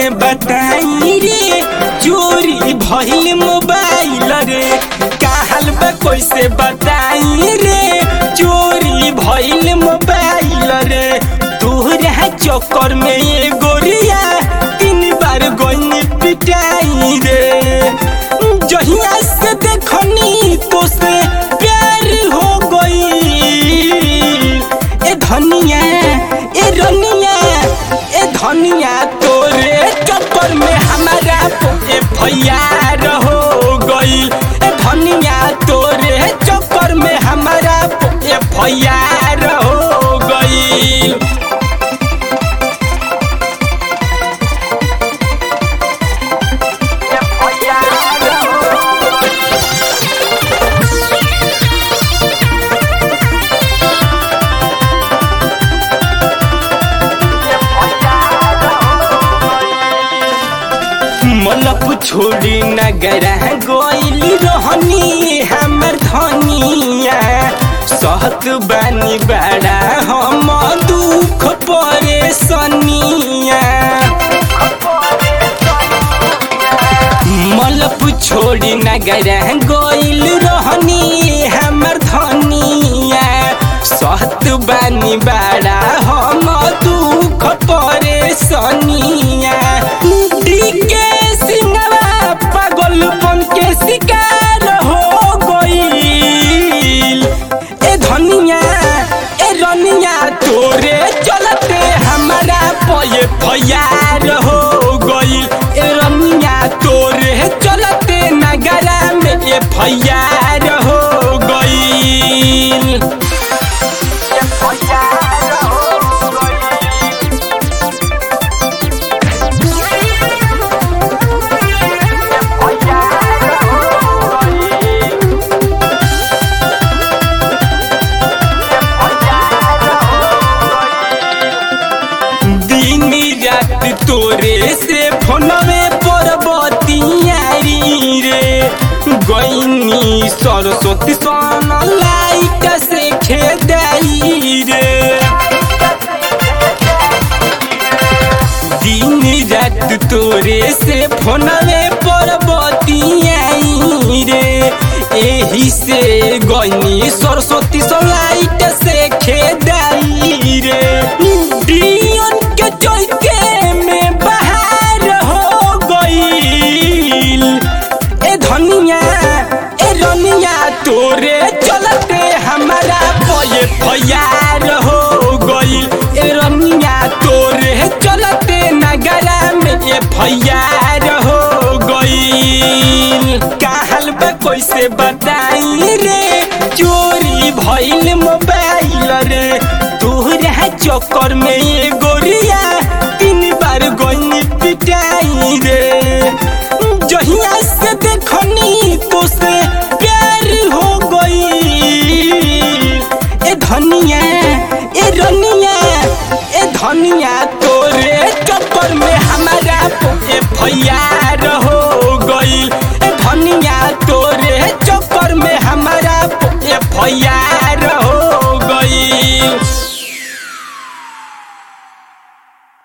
कैसे बताई रे चोरी भइल मोबाइल रे कहल बा कैसे बताई रे चोरी भइल मोबाइल रे तोहरा चक्कर में ये गोरिया तीन बार गई पिटाई रे जहिया से देखनी तो से प्यार हो गई ए धनिया ए रनिया ए धनिया तोरे चक्कर में हमारा ए भैया हो गई ए धनिया तोरे चक्कर में हमारा ए भैया हो गई मलप छोड़ी नगरा गोइल रहनी हमर धनिया सहत बानी बड़ा हम दुख परेशानिया मलप छोड़ी नगरा गोइल रहनी हमर धनिया सहत बानी बड़ा हम दुख परेशानिया के सिंगवा पागलपन के शिकार हो गईल ए धनिया ए रनिया तोरे चलते हमारा पये फयार हो गईल ए रनिया तोरे चलते नगरा में ए फयार हो गईल दिन रात तोरे से फोनवे पर बतियारी रे गईनी सरस्वती सन लाइट से खेदाई रे दिन रात तोरे से फोनवे पर बतियाई रे एही से गईनी सरस्वती सन लाइट से खेदाई रे दियन के चौके में बाहर हो गईल ए धनिया ए रनिया तोरे चलते हमारा पये फयार हो गईल ए रनिया तोरे चलते नगरा में ए फयार हो गईल कहल बा कैसे बताई रे चोरी भइल मोबाइल रे तोहरा चक्कर में ये गोरिया तीन बार गई पिटाई रे जहिया से देखनी तो से प्यार हो गई ए धनिया ए रनिया ए धनिया तोरे चक्कर में हमारा ए फैयार हो गई ए धनिया तोरे चक्कर में हमारा ए फैयार